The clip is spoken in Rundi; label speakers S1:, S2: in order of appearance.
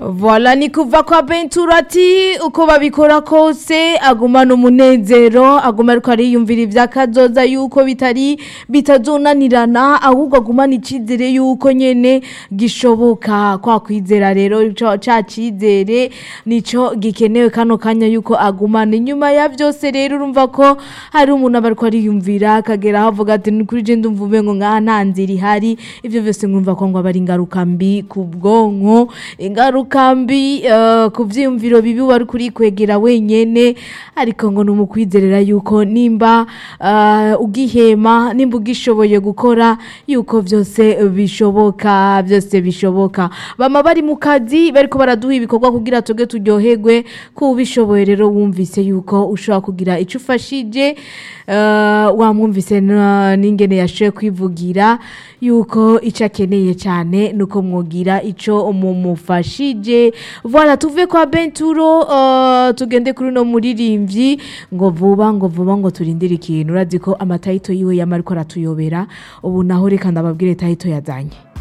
S1: Voila ni kuva kwa Bentura ati uko babikora kose agumana umunezero aguma ariko ariyumvira ivyakazoza yuko bitari bitazonanirana ahubwo agumana icizere yuko nyene gishoboka kwa kwizera rero ico ca cizere nico gikenewe kano kanya yuko agumana inyuma ya vyose rero urumva ko hari umuntu aba ariko ariyumvira akagera aho avuga ati ni kuri je ndumva umengo ngaha nta nzira ihari ivyo vyose ngumva ko ngo aba ari ingaruka mbi ku bwonko ingaruka mbi eh, ku vyiyumviro bibi wari kuri kwegera wenyene ariko ngo numukwizerera yuko nimba eh, ugihema nimba ugishoboye gukora yuko vyose bishoboka vyose bishoboka bama bari mu kazi bariko baraduha ibikorwa kugira tuge turyoherwe ko ubishoboye rero wumvise yuko ushobora kugira ico ufashije eh, wamwumvise na- n'ingene yashoboye kwivugira yuko ico akeneye cyane nuko mwogira ico mumufashije voilà tuve kwa Benturo uh, tugende kuri no muririmbyi ngo vuba ngo vuba ngo turindire ikintu urazi ko amatayito yiwe yama ariko aratuyobera ubu naho reka ndababwire tayito yazanye